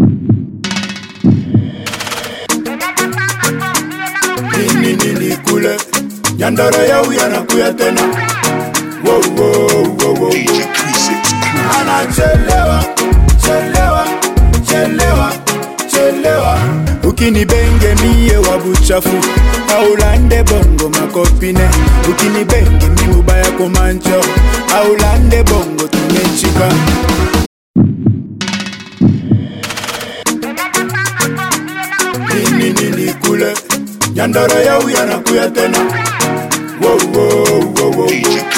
nini nini kule nyandara yau yanakuya tena wow, wow, wow, wow. anachelewa chelewa chelewa chelewa ukinibenge mie wa buchafu aulande bongo makopine ukinibenge mi mubaya komancho aulande bongo tumechika nini nini kule nyandara yau yanakuya tena wow, wow, wow, wow.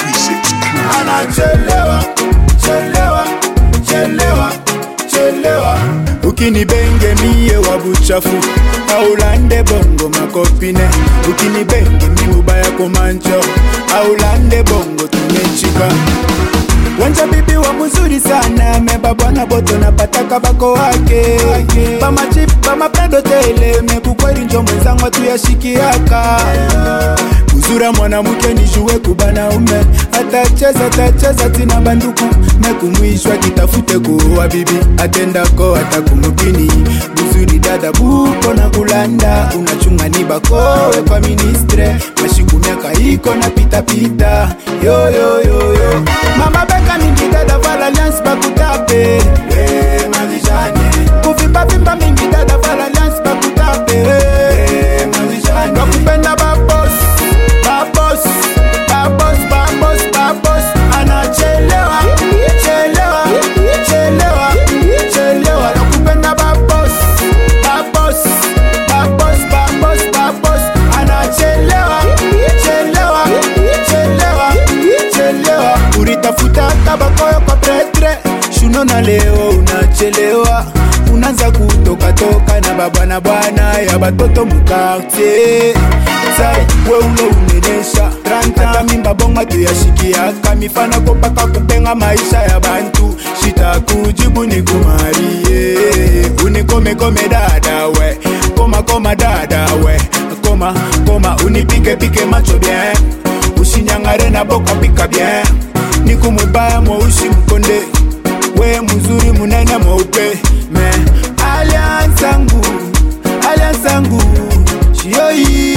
anachelewa chelewa chelewa chelewa ukinibenge mie wa buchafu aulande bongo makopine ukinibenge mi mubaya komancho aulande bongo tumechika wanja bibi wa mzuri sana meba bwana boto napataka bako wake bamachip bamapendo tele mekukweli njo mwenzangu tuyashikiaka uzura mwanamke nijue kubanaume atacheza tacheza tina banduku mekumwishwa kitafute kuoa bibi atendako atakumukini buzuri dada buko na kulanda unachungani bakowe kwa ministre mashiku miaka iko na pitapita yoyoyoyo mama beka mingi dada vala alliance bakutape hey, marijane kuvimba mingi dada vala alliance bakutape hey, marijane bakupenda babos babos babos babos babos anachelewa chelewa chelewa chelewa nakupenda babos babos babos babos babos anachelewa chelewa chelewa chelewa uritafuta tabakoyo kwa pretre shuno na leo unachelewa unaanza kutokatoka na babwana bwana ya batoto mukartier sai we ulo unenesha hata mimba bonga tuyashikiaka mifana kopaka kupenga maisha ya bantu shita kujibu ni kumarie unikomekome dada we koma koma dada we koma koma unipikepike macho bien ushinyangare na boka pika bien nikumubaya mweushi mkonde we mzuri munene mweupe me aliansangu aliansangu shioi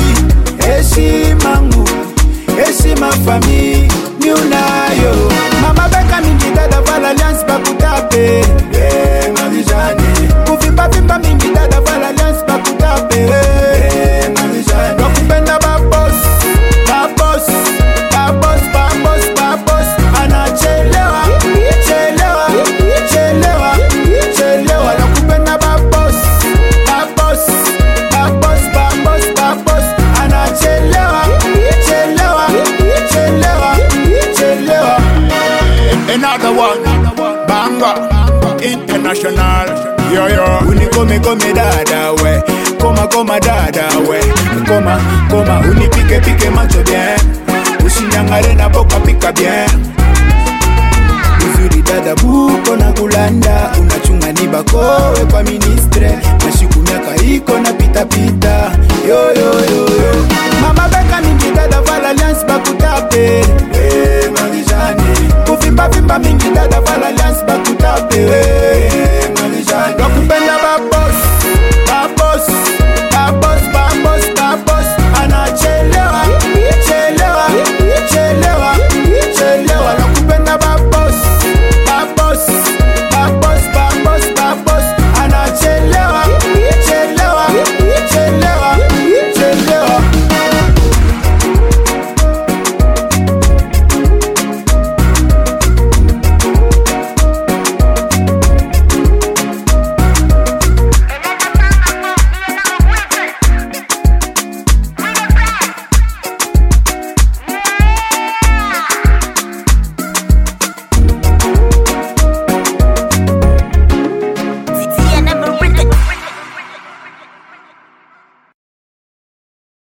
heshimangu heshima fami ni unayo mama beka mingi dada vala alliance bakutape hey, marijane kuvimbavimba mingi dada vala alliance bakutape hey, marijane bakupenda babos babos babos babos babos anachelewa chelewa chelewa chelewa nakupenda babos babos babos babos babos anachelewa chelewa chelewa chelewa Another one, banga, international, yo yo. unikomekome dada we koma koma dada we koma koma unipike pike macho bien ushinyangare na boka pika bien uzuri dada buko na kulanda unachunga ni bakowe kwa ministre mashiku miaka iko na pitapita yoyoyo